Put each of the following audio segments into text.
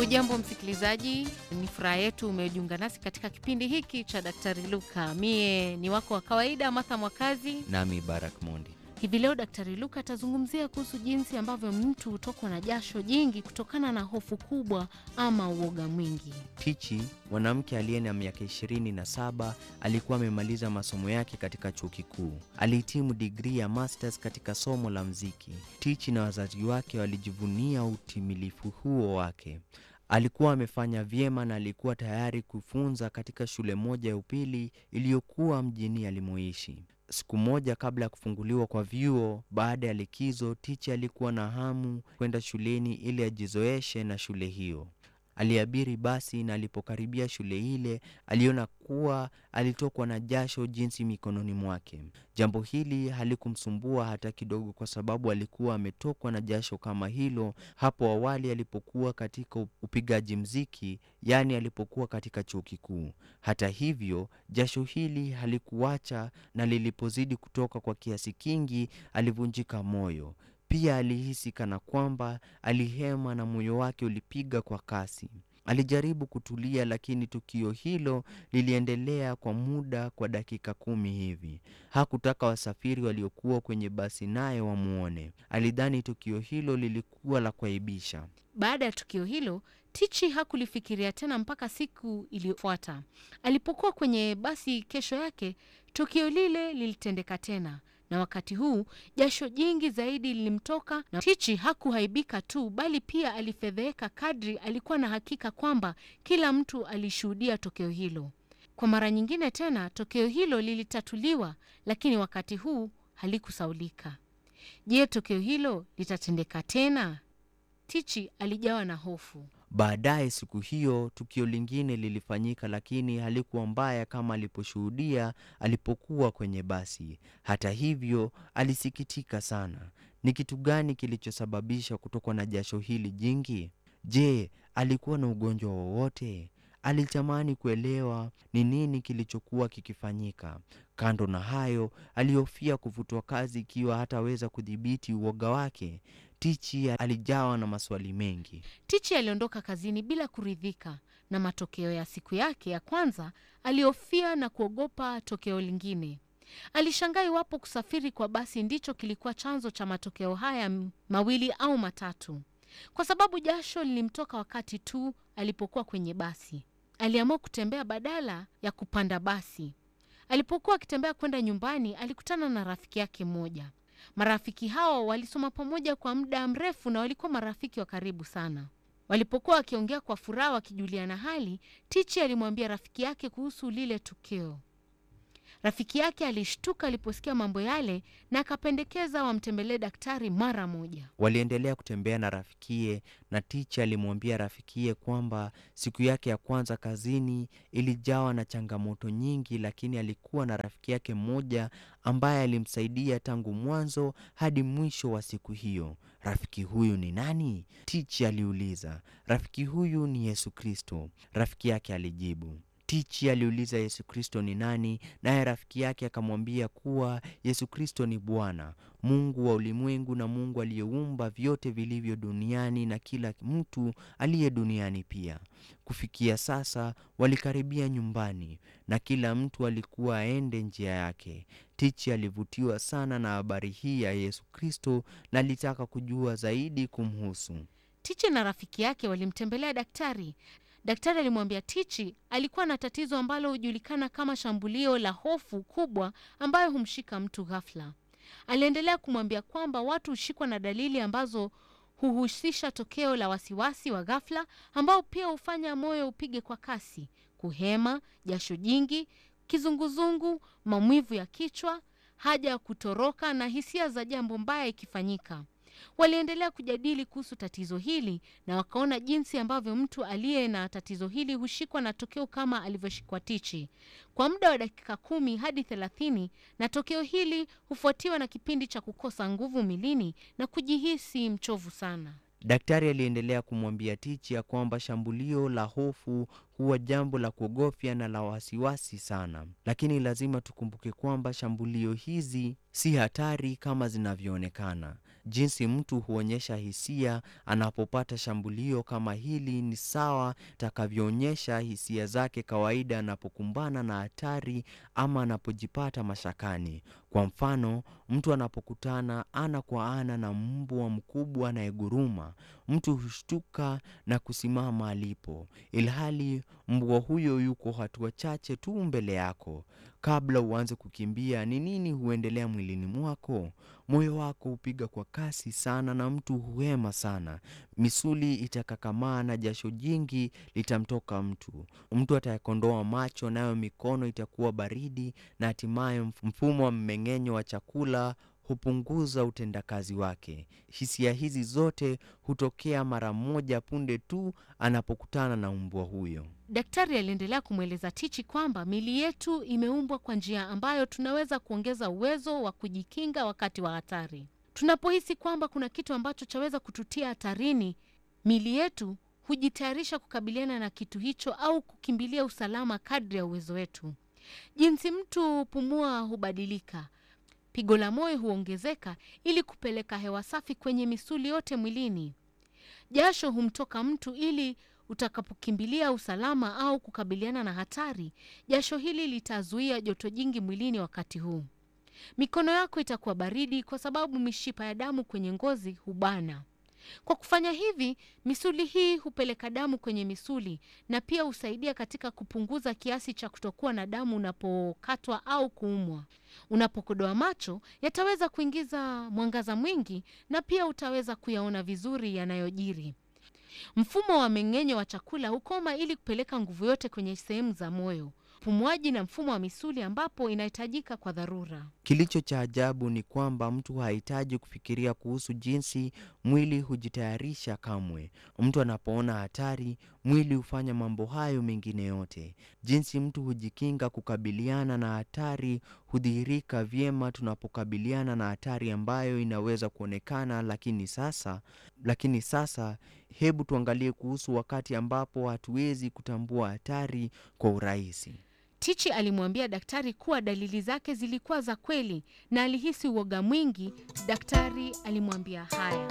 Hujambo msikilizaji, ni furaha yetu umejiunga nasi katika kipindi hiki cha Daktari Luka. Mie ni wako wa kawaida Martha Mwakazi. Nami Barak Mondi. Hivi leo Daktari Luka atazungumzia kuhusu jinsi ambavyo mtu hutokwa na jasho jingi kutokana na hofu kubwa ama uoga mwingi. Tichi, mwanamke aliye na miaka ishirini na saba, alikuwa amemaliza masomo yake katika chuo kikuu. Alihitimu digrii ya masters katika somo la mziki. Tichi na wazazi wake walijivunia utimilifu huo wake. Alikuwa amefanya vyema na alikuwa tayari kufunza katika shule moja ya upili iliyokuwa mjini alimoishi. Siku moja kabla ya kufunguliwa kwa vyuo baada ya likizo, Tichi alikuwa na hamu kwenda shuleni ili ajizoeshe na shule hiyo. Aliabiri basi na alipokaribia shule ile aliona kuwa alitokwa na jasho jinsi mikononi mwake. Jambo hili halikumsumbua hata kidogo, kwa sababu alikuwa ametokwa na jasho kama hilo hapo awali alipokuwa katika upigaji mziki, yaani alipokuwa katika chuo kikuu. Hata hivyo, jasho hili halikuacha, na lilipozidi kutoka kwa kiasi kingi, alivunjika moyo. Pia alihisi kana kwamba alihema na moyo wake ulipiga kwa kasi. Alijaribu kutulia, lakini tukio hilo liliendelea kwa muda kwa dakika kumi hivi. Hakutaka wasafiri waliokuwa kwenye basi naye wamwone. Alidhani tukio hilo lilikuwa la kuaibisha. Baada ya tukio hilo, Tichi hakulifikiria tena mpaka siku iliyofuata. Alipokuwa kwenye basi kesho yake, tukio lile lilitendeka tena na wakati huu jasho jingi zaidi lilimtoka, na Tichi hakuhaibika tu, bali pia alifedheheka kadri alikuwa na hakika kwamba kila mtu alishuhudia tokeo hilo. Kwa mara nyingine tena tokeo hilo lilitatuliwa, lakini wakati huu halikusaulika. Je, tokeo hilo litatendeka tena? Tichi alijawa na hofu. Baadaye siku hiyo tukio lingine lilifanyika, lakini halikuwa mbaya kama aliposhuhudia alipokuwa kwenye basi. Hata hivyo, alisikitika sana. Ni kitu gani kilichosababisha kutokwa na jasho hili jingi? Je, alikuwa na ugonjwa wowote? Alitamani kuelewa ni nini kilichokuwa kikifanyika. Kando na hayo, alihofia kufutwa kazi ikiwa hataweza kudhibiti uoga wake. Tichi alijawa na maswali mengi. Tichi aliondoka kazini bila kuridhika na matokeo ya siku yake ya kwanza. Alihofia na kuogopa tokeo lingine. Alishangaa iwapo kusafiri kwa basi ndicho kilikuwa chanzo cha matokeo haya mawili au matatu, kwa sababu jasho lilimtoka wakati tu alipokuwa kwenye basi. Aliamua kutembea badala ya kupanda basi. Alipokuwa akitembea kwenda nyumbani, alikutana na rafiki yake mmoja. Marafiki hao walisoma pamoja kwa muda mrefu na walikuwa marafiki wa karibu sana. Walipokuwa wakiongea kwa furaha, wakijuliana hali, Tichi alimwambia rafiki yake kuhusu lile tukio. Rafiki yake alishtuka aliposikia mambo yale na akapendekeza wamtembelee daktari mara moja. Waliendelea kutembea na rafikie, na Tichi alimwambia rafikie kwamba siku yake ya kwanza kazini ilijawa na changamoto nyingi, lakini alikuwa na rafiki yake mmoja ambaye alimsaidia tangu mwanzo hadi mwisho wa siku hiyo. Rafiki huyu ni nani? Tichi aliuliza. Rafiki huyu ni Yesu Kristo, rafiki yake alijibu. Tichi aliuliza Yesu Kristo ni nani, naye rafiki yake akamwambia kuwa Yesu Kristo ni Bwana Mungu wa ulimwengu na Mungu aliyeumba vyote vilivyo duniani na kila mtu aliye duniani pia. Kufikia sasa walikaribia nyumbani na kila mtu alikuwa aende njia yake. Tichi alivutiwa sana na habari hii ya Yesu Kristo na alitaka kujua zaidi kumhusu. Tichi na rafiki yake walimtembelea daktari. Daktari alimwambia Tichi alikuwa na tatizo ambalo hujulikana kama shambulio la hofu kubwa ambayo humshika mtu ghafla. Aliendelea kumwambia kwamba watu hushikwa na dalili ambazo huhusisha tokeo la wasiwasi wa ghafla ambao pia hufanya moyo upige kwa kasi, kuhema, jasho jingi, kizunguzungu, maumivu ya kichwa, haja ya kutoroka na hisia za jambo mbaya ikifanyika. Waliendelea kujadili kuhusu tatizo hili na wakaona jinsi ambavyo mtu aliye na tatizo hili hushikwa na tokeo kama alivyoshikwa Tichi kwa muda wa dakika kumi hadi thelathini, na tokeo hili hufuatiwa na kipindi cha kukosa nguvu milini na kujihisi mchovu sana. Daktari aliendelea kumwambia Tichi ya kwamba shambulio la hofu huwa jambo la kuogofya na la wasiwasi sana, lakini lazima tukumbuke kwamba shambulio hizi si hatari kama zinavyoonekana. Jinsi mtu huonyesha hisia anapopata shambulio kama hili ni sawa takavyoonyesha hisia zake kawaida anapokumbana na hatari ama anapojipata mashakani. Kwa mfano, mtu anapokutana ana kwa ana na mbwa mkubwa anayeguruma, mtu hushtuka na kusimama alipo, ilhali mbwa huyo yuko hatua chache tu mbele yako. Kabla uanze kukimbia, ni nini huendelea mwilini mwako? Moyo wako hupiga kwa kasi sana na mtu huhema sana, misuli itakakamaa na jasho jingi litamtoka mtu. Mtu atayakondoa macho, nayo mikono itakuwa baridi, na hatimaye mfumo wa mmeng'enyo wa chakula hupunguza utendakazi wake. Hisia hizi zote hutokea mara moja punde tu anapokutana na mbwa huyo. Daktari aliendelea kumweleza Tichi kwamba miili yetu imeumbwa kwa njia ambayo tunaweza kuongeza uwezo wa kujikinga wakati wa hatari. Tunapohisi kwamba kuna kitu ambacho chaweza kututia hatarini, miili yetu hujitayarisha kukabiliana na kitu hicho au kukimbilia usalama kadri ya uwezo wetu. Jinsi mtu pumua hubadilika, pigo la moyo huongezeka ili kupeleka hewa safi kwenye misuli yote mwilini. Jasho humtoka mtu ili utakapokimbilia usalama au kukabiliana na hatari, jasho hili litazuia joto jingi mwilini wakati huu. Mikono yako itakuwa baridi kwa sababu mishipa ya damu kwenye ngozi hubana. Kwa kufanya hivi, misuli hii hupeleka damu kwenye misuli na pia husaidia katika kupunguza kiasi cha kutokuwa na damu unapokatwa au kuumwa. Unapokodoa macho, yataweza kuingiza mwangaza mwingi na pia utaweza kuyaona vizuri yanayojiri. Mfumo wa mmeng'enyo wa chakula hukoma ili kupeleka nguvu yote kwenye sehemu za moyo, upumuaji na mfumo wa misuli ambapo inahitajika kwa dharura. Kilicho cha ajabu ni kwamba mtu hahitaji kufikiria kuhusu jinsi mwili hujitayarisha kamwe. Mtu anapoona hatari, mwili hufanya mambo hayo mengine yote. Jinsi mtu hujikinga kukabiliana na hatari hudhihirika vyema tunapokabiliana na hatari ambayo inaweza kuonekana, lakini sasa lakini sasa hebu tuangalie kuhusu wakati ambapo hatuwezi kutambua hatari kwa urahisi. Tichi alimwambia daktari kuwa dalili zake zilikuwa za kweli na alihisi uoga mwingi. Daktari alimwambia haya.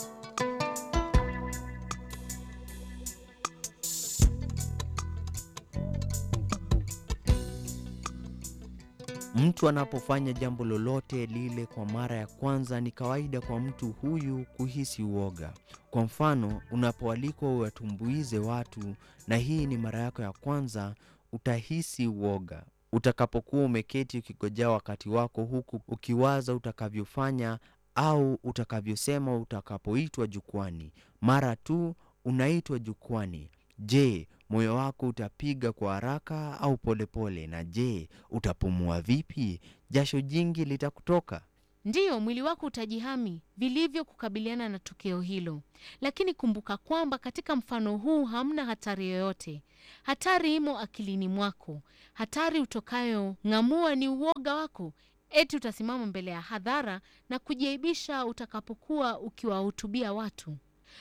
Mtu anapofanya jambo lolote lile kwa mara ya kwanza, ni kawaida kwa mtu huyu kuhisi uoga. Kwa mfano, unapoalikwa uwatumbuize watu na hii ni mara yako ya kwanza, utahisi uoga. Utakapokuwa umeketi ukigojea wakati wako, huku ukiwaza utakavyofanya au utakavyosema utakapoitwa jukwani. Mara tu unaitwa jukwani, je, moyo wako utapiga kwa haraka au polepole? Na je, utapumua vipi? Jasho jingi litakutoka? Ndiyo, mwili wako utajihami vilivyo kukabiliana na tukio hilo, lakini kumbuka kwamba katika mfano huu hamna hatari yoyote. Hatari imo akilini mwako. Hatari utokayo ng'amua ni uoga wako, eti utasimama mbele ya hadhara na kujiaibisha utakapokuwa ukiwahutubia watu.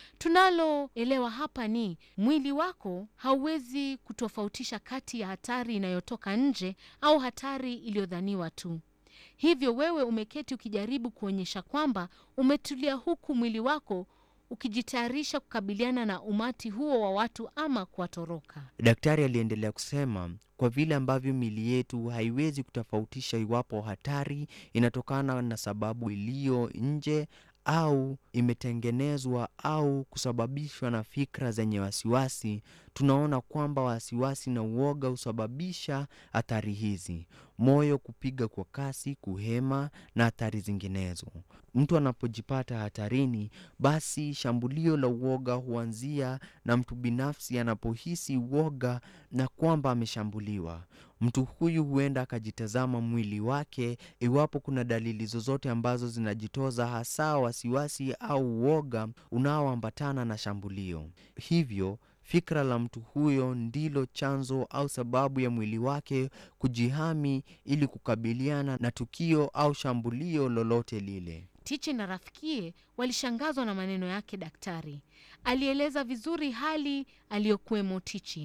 Tunaloelewa hapa ni mwili wako hauwezi kutofautisha kati ya hatari inayotoka nje au hatari iliyodhaniwa tu. Hivyo wewe umeketi ukijaribu kuonyesha kwamba umetulia, huku mwili wako ukijitayarisha kukabiliana na umati huo wa watu ama kuwatoroka. Daktari aliendelea kusema, kwa vile ambavyo miili yetu haiwezi kutofautisha iwapo hatari inatokana na sababu iliyo nje au imetengenezwa au kusababishwa na fikra zenye wasiwasi, tunaona kwamba wasiwasi na uoga husababisha athari hizi: moyo kupiga kwa kasi, kuhema na athari zinginezo. Mtu anapojipata hatarini, basi shambulio la uoga huanzia na mtu binafsi anapohisi uoga na kwamba ameshambuliwa. Mtu huyu huenda akajitazama mwili wake iwapo kuna dalili zozote ambazo zinajitoza, hasa wasiwasi au uoga unaoambatana na shambulio. Hivyo fikra la mtu huyo ndilo chanzo au sababu ya mwili wake kujihami ili kukabiliana na tukio au shambulio lolote lile. Tichi na rafikie walishangazwa na maneno yake daktari. Alieleza vizuri hali aliyokuwemo Tichi.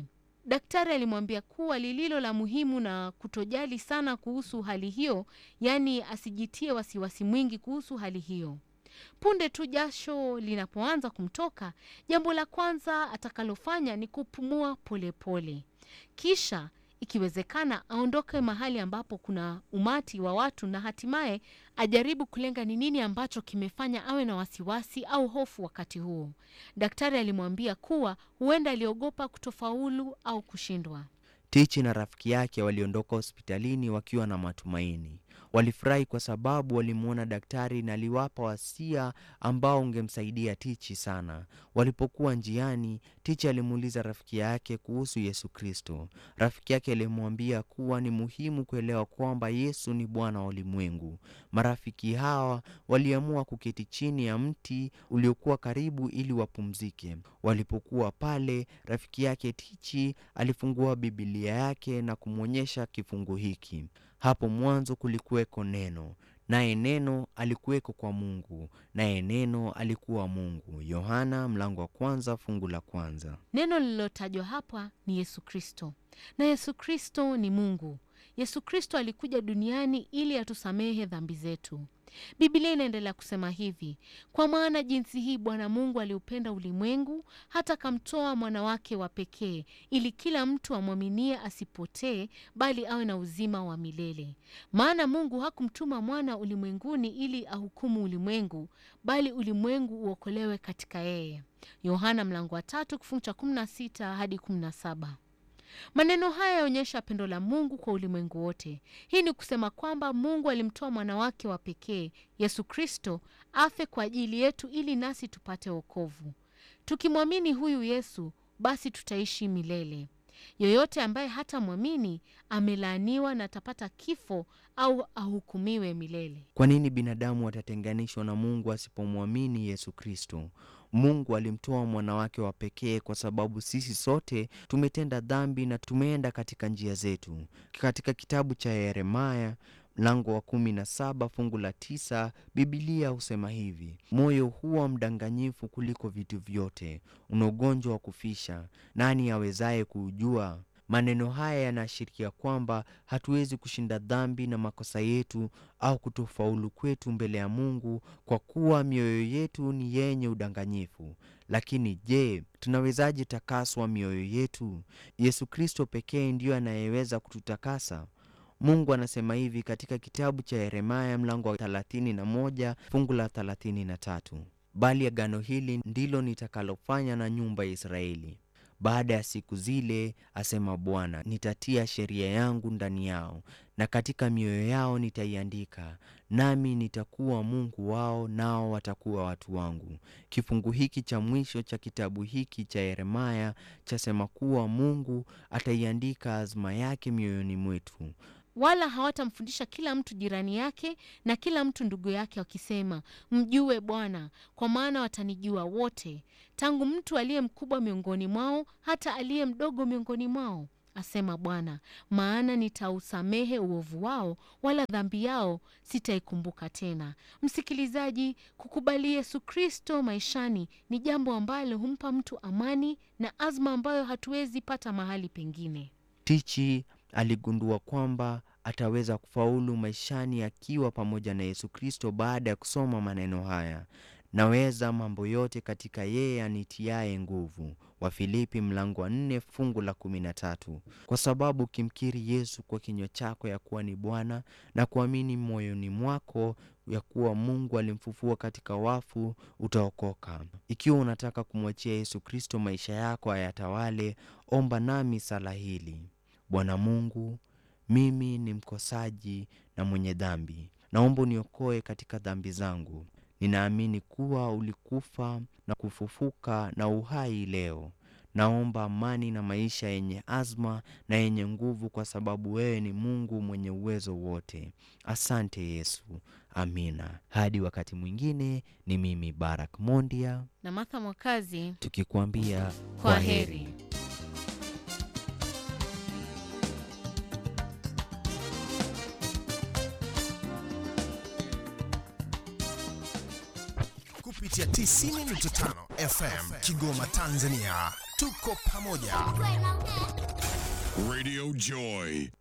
daktari alimwambia kuwa lililo la muhimu na kutojali sana kuhusu hali hiyo, yaani asijitie wasiwasi mwingi kuhusu hali hiyo. Punde tu jasho linapoanza kumtoka, jambo la kwanza atakalofanya ni kupumua polepole pole. Kisha ikiwezekana aondoke mahali ambapo kuna umati wa watu na hatimaye ajaribu kulenga ni nini ambacho kimefanya awe na wasiwasi au hofu wakati huo. Daktari alimwambia kuwa huenda aliogopa kutofaulu au kushindwa. Tichi na rafiki yake waliondoka hospitalini wakiwa na matumaini. Walifurahi kwa sababu walimwona daktari na aliwapa wasia ambao ungemsaidia Tichi sana. Walipokuwa njiani, Tichi alimuuliza rafiki yake kuhusu Yesu Kristo. Rafiki yake alimwambia kuwa ni muhimu kuelewa kwamba Yesu ni Bwana wa ulimwengu. Marafiki hawa waliamua kuketi chini ya mti uliokuwa karibu ili wapumzike. Walipokuwa pale, rafiki yake Tichi alifungua Biblia yake na kumwonyesha kifungu hiki. Hapo mwanzo kulikuweko neno, naye neno alikuweko kwa Mungu, naye neno alikuwa Mungu. Yohana mlango wa kwanza fungu la kwanza. Neno lililotajwa hapa ni Yesu Kristo, na Yesu Kristo ni Mungu. Yesu Kristo alikuja duniani ili atusamehe dhambi zetu. Biblia inaendelea kusema hivi: kwa maana jinsi hii Bwana Mungu aliupenda ulimwengu hata akamtoa mwana wake wa pekee, ili kila mtu amwaminie asipotee, bali awe na uzima wa milele. Maana Mungu hakumtuma mwana ulimwenguni ili ahukumu ulimwengu, bali ulimwengu uokolewe katika yeye. Yohana mlango wa tatu kifungu cha 16 hadi 17. Maneno haya yaonyesha pendo la Mungu kwa ulimwengu wote. Hii ni kusema kwamba Mungu alimtoa mwana wake wa pekee Yesu Kristo afe kwa ajili yetu ili nasi tupate wokovu. Tukimwamini huyu Yesu, basi tutaishi milele. Yoyote ambaye hatamwamini amelaaniwa na atapata kifo au ahukumiwe milele. Kwa nini binadamu watatenganishwa na Mungu asipomwamini Yesu Kristo? Mungu alimtoa mwana wake wa pekee kwa sababu sisi sote tumetenda dhambi na tumeenda katika njia zetu. Katika kitabu cha Yeremaya mlango wa kumi na saba fungu la tisa Bibilia husema hivi: moyo huwa mdanganyifu kuliko vitu vyote, una ugonjwa wa kufisha, nani awezaye kuujua? Maneno haya yanaashiria kwamba hatuwezi kushinda dhambi na makosa yetu au kutofaulu kwetu mbele ya Mungu kwa kuwa mioyo yetu ni yenye udanganyifu. Lakini je, tunawezaje takaswa mioyo yetu? Yesu Kristo pekee ndiyo anayeweza kututakasa. Mungu anasema hivi katika kitabu cha Yeremaya mlango wa 31 fungu la 33, bali agano hili ndilo nitakalofanya na nyumba ya Israeli baada ya siku zile, asema Bwana, nitatia sheria yangu ndani yao na katika mioyo yao nitaiandika, nami nitakuwa Mungu wao, nao watakuwa watu wangu. Kifungu hiki cha mwisho cha kitabu hiki cha Yeremaya chasema kuwa Mungu ataiandika azma yake mioyoni mwetu wala hawatamfundisha kila mtu jirani yake na kila mtu ndugu yake, wakisema, mjue Bwana, kwa maana watanijua wote, tangu mtu aliye mkubwa miongoni mwao hata aliye mdogo miongoni mwao, asema Bwana. Maana nitausamehe uovu wao, wala dhambi yao sitaikumbuka tena. Msikilizaji, kukubali Yesu Kristo maishani ni jambo ambalo humpa mtu amani na azma ambayo hatuwezi pata mahali pengine. Tichi aligundua kwamba ataweza kufaulu maishani akiwa pamoja na Yesu Kristo baada ya kusoma maneno haya: naweza mambo yote katika yeye anitiaye nguvu, Wafilipi mlango wa nne fungu la kumi na tatu. Kwa sababu ukimkiri Yesu kwa kinywa chako ya kuwa ni Bwana na kuamini moyoni mwako ya kuwa Mungu alimfufua katika wafu, utaokoka. Ikiwa unataka kumwachia Yesu Kristo maisha yako ayatawale, omba nami sala hili: Bwana Mungu, mimi ni mkosaji na mwenye dhambi. Naomba uniokoe katika dhambi zangu. Ninaamini kuwa ulikufa na kufufuka na uhai leo. Naomba amani na maisha yenye azma na yenye nguvu, kwa sababu wewe ni Mungu mwenye uwezo wote. Asante Yesu, amina. Hadi wakati mwingine, ni mimi Barak Mondia na Martha Mwakazi tukikuambia kwa heri. kupitia 90.5 FM Kigoma, Tanzania. tuko pamoja. Radio Joy.